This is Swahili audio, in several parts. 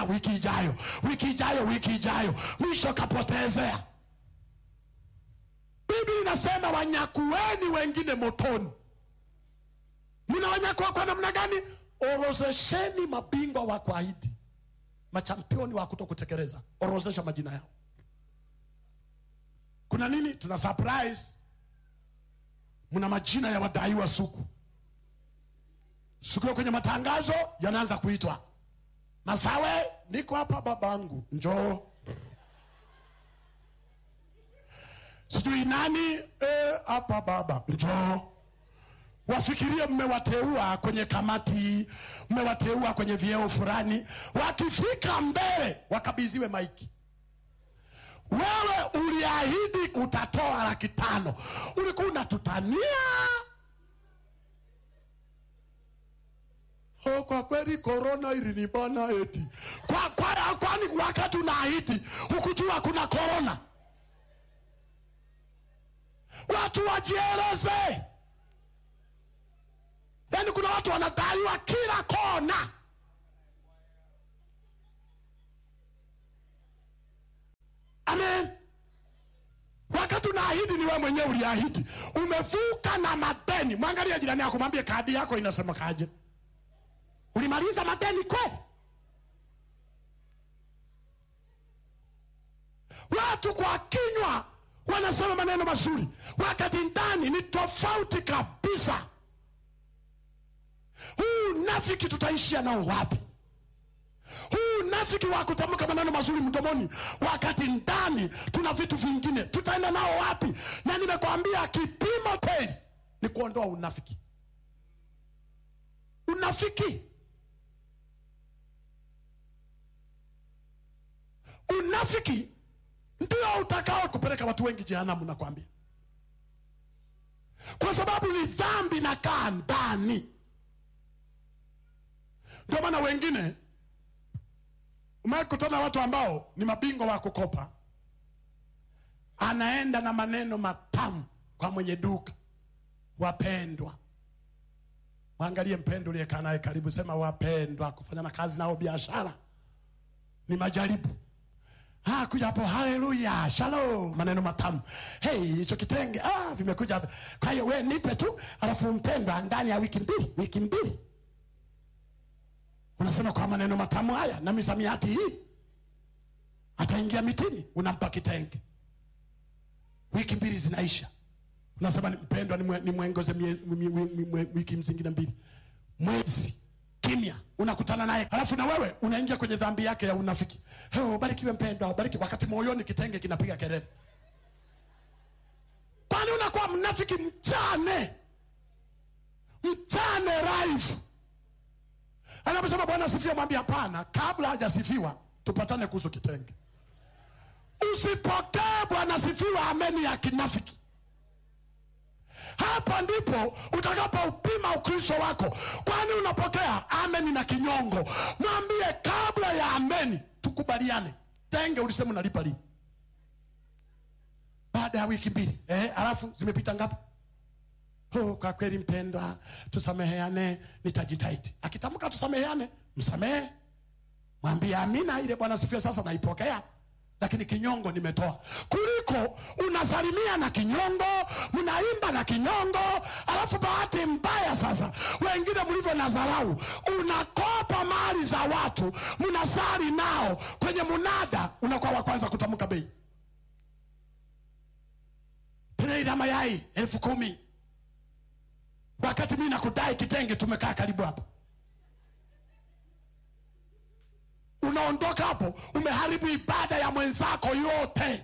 wiki ijayo wiki ijayo wiki ijayo mwisho kapotezea biblia inasema wanyakueni wengine motoni mnawanyakua kwa namna gani orozesheni mabingwa wa kuahidi machampioni wa kuto kutekeleza orozesha majina yao kuna nini tuna surprise mna majina ya wadaiwa suku siku hiyo kwenye matangazo yanaanza kuitwa masawe niko hapa babangu njoo sijui nani eh, hapa baba njoo wafikirie mmewateua kwenye kamati mmewateua kwenye vyeo fulani wakifika mbele wakabidhiwe maiki wewe uliahidi utatoa laki tano ulikuwa unatutania oh, kwa kweli korona ilinibana eti kwa, kwa, kwani wakati unaahidi hukujua kuna korona watu wajieleze yaani kuna watu wanadaiwa kila kona amen wakati unaahidi ni wewe mwenyewe uliahidi umevuka na madeni mwangalie jirani yako mwambie kadi yako inasema kaje ulimaliza madeni kweli watu kwa kinywa wanasema maneno mazuri wakati ndani ni tofauti kabisa huu nafiki tutaishia nao wapi huu nafiki wa kutamka maneno mazuri mdomoni wakati ndani tuna vitu vingine tutaenda nao wapi na nimekwambia kipimo kweli ni kuondoa unafiki unafiki unafiki ndio utakao kupeleka watu wengi jehanamu nakwambia kwa sababu ni dhambi na kaa ndani ndio maana wengine umekutana na watu ambao ni mabingwa wa kukopa anaenda na maneno matamu kwa mwenye duka wapendwa mwangalie mpendo uliyekaa naye karibu sema wapendwa kufanya na kazi nao biashara ni majaribu Ah, kuja hapo haleluya shalom maneno matamu hey hicho kitenge ah, vimekuja hapa kwa hiyo we nipe tu alafu mpendwa ndani ya wiki mbili wiki mbili unasema kwa maneno matamu haya na misamiati hii ataingia mitini unampa kitenge wiki mbili zinaisha unasema ni- mpendwa nimwe- nimwongoze mie- mie- mie- mie- wiki mzingine mbili mwezi kimya unakutana naye alafu na wewe unaingia kwenye dhambi yake ya unafiki Hey, ubarikiwe mpendwa ubariki wakati moyoni kitenge kinapiga kelele kwani unakuwa mnafiki mchane mchane live anaposema bwana sifiwa mwambie hapana kabla hajasifiwa tupatane kuhusu kitenge usipokee bwana sifiwa ameni ya kinafiki hapa ndipo utakapoupima ukristo wako kwani unapokea ameni na kinyongo mwambie kabla ya ameni tukubaliane tenge ulisema unalipa lini baada ya wiki mbili eh, alafu zimepita ngapi oh, kwa kweli mpendwa tusameheane nitajitahidi akitamka tusameheane msamehe mwambie amina ile bwana sifia sasa naipokea lakini kinyongo nimetoa kuliko unasalimia na kinyongo mnaimba na kinyongo alafu bahati mbaya sasa wengine mlivyo na dharau unakopa mali za watu mnasali nao kwenye munada unakuwa wa kwanza kutamka bei trei la mayai elfu kumi wakati mi nakudai kitenge tumekaa karibu hapo unaondoka hapo umeharibu ibada ya mwenzako yote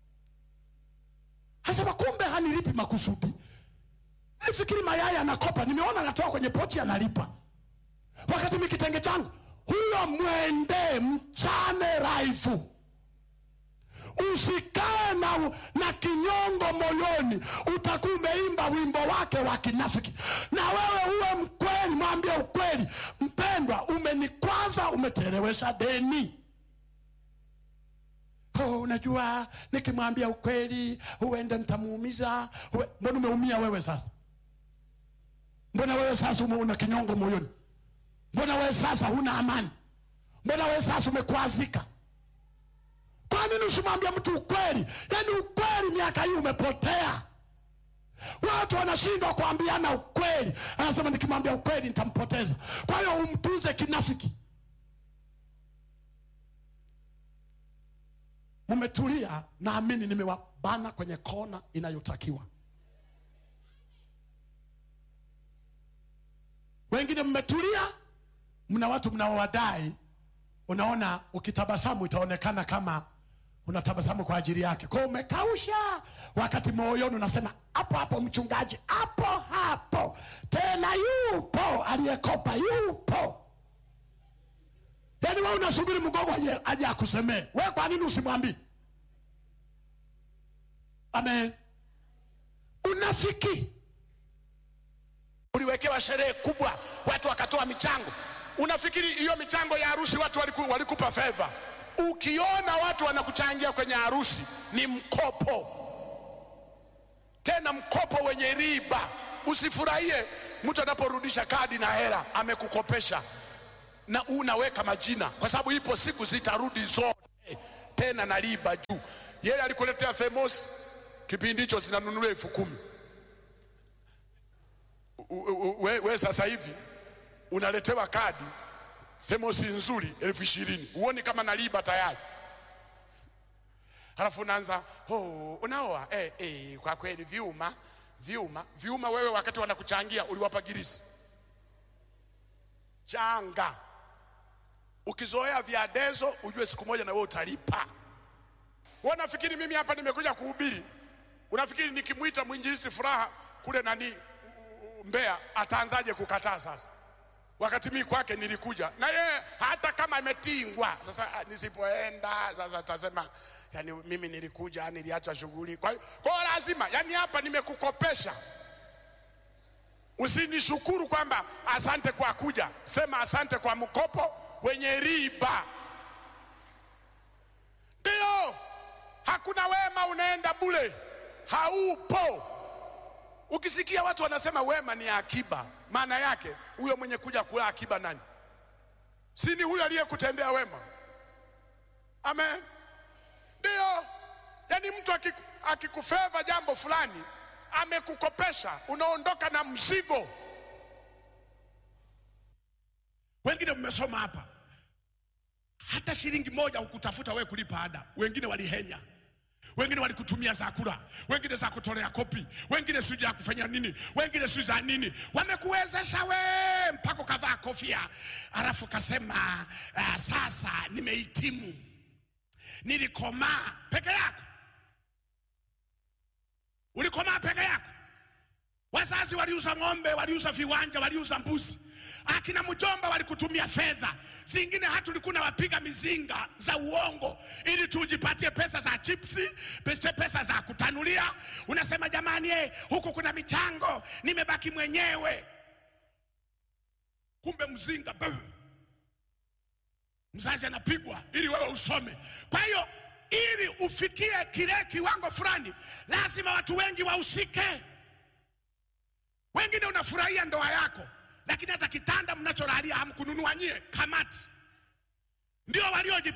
asema kumbe hanilipi makusudi nifikiri mayai anakopa nimeona anatoa kwenye pochi analipa wakati mi kitenge changu huyo mwende mchane raifu usikae na, na kinyongo moyoni utakuwa umeimba wimbo wake wa kinafiki na wewe uwe mkweli mwambie ukweli mpendwa umenikwaza umeterewesha deni oh, unajua nikimwambia ukweli huenda nitamuumiza Huwe- mbona umeumia wewe sasa mbona wewe sasa ume- una kinyongo moyoni mbona wewe sasa huna amani mbona wewe sasa umekwazika kwa nini usimwambia mtu ukweli yaani ukweli miaka hii umepotea watu wanashindwa kuambiana ukweli anasema nikimwambia ukweli nitampoteza kwa hiyo umtunze kinafiki mmetulia naamini nimewabana kwenye kona inayotakiwa wengine mmetulia mna watu mnaowadai unaona ukitabasamu itaonekana kama unatabasamu kwa ajili yake kwao umekausha wakati moyoni unasema hapo hapo mchungaji hapo hapo tena yupo aliyekopa yupo yaani we unasubiri mgogo aje- aje akusemee we kwa nini usimwambii amen unafiki uliwekewa sherehe kubwa watu wakatoa michango unafikiri hiyo michango ya harusi watu waliku, walikupa fedha ukiona watu wanakuchangia kwenye harusi ni mkopo tena mkopo wenye riba usifurahie mtu anaporudisha kadi na hela amekukopesha na unaweka majina kwa sababu ipo siku zitarudi zote tena na riba juu yeye alikuletea themosi kipindi hicho zinanunuliwa elfu kumi U- u- we, we sasa hivi unaletewa kadi themosi nzuri elfu ishirini huoni kama na riba tayari halafu unaanza oh, unaoa eh, eh, kwa kweli vyuma vyuma vyuma wewe wakati wanakuchangia uliwapa girisi changa ukizoea vyadezo ujue siku moja na wewe utalipa wewe unafikiri mimi hapa nimekuja kuhubiri unafikiri nikimwita mwinjilisi furaha kule nani Mbeya ataanzaje kukataa sasa? Wakati mimi kwake nilikuja na yeye, hata kama imetingwa sasa, ah, nisipoenda sasa atasema yani, mimi nilikuja, niliacha shughuli. Kwa hiyo kwa hiyo lazima, yani hapa nimekukopesha, usinishukuru kwamba asante kwa kuja, sema asante kwa mkopo wenye riba. Ndio, hakuna wema unaenda bure, haupo. Ukisikia watu wanasema wema ni akiba, maana yake huyo mwenye kuja kula akiba nani? Si ni huyo aliyekutendea wema? Amen. Ndio, yaani mtu akiku- akikufeva jambo fulani, amekukopesha, unaondoka na mzigo. wengine mmesoma hapa hata shilingi moja hukutafuta wewe kulipa ada wengine walihenya wengine walikutumia za kula wengine za kutolea kopi wengine sijui ya kufanya nini wengine sijui za nini wamekuwezesha we mpaka ukavaa kofia alafu kasema uh, sasa nimehitimu nilikomaa peke yako ulikomaa peke yako Wazazi waliuza ng'ombe, waliuza viwanja, waliuza mbuzi. Akina mjomba walikutumia fedha zingine, hata ulikuwa wapiga mizinga za uongo ili tujipatie pesa za chipsi, pesa pesa za kutanulia. Unasema jamani, eh, huku kuna michango, nimebaki mwenyewe. Kumbe mzinga buu. mzazi anapigwa ili wewe usome. Kwa hiyo ili ufikie kile kiwango fulani, lazima watu wengi wahusike. Wengine unafurahia ndoa yako, lakini hata kitanda mnacholalia hamkununua nyie, kamati ndio walioji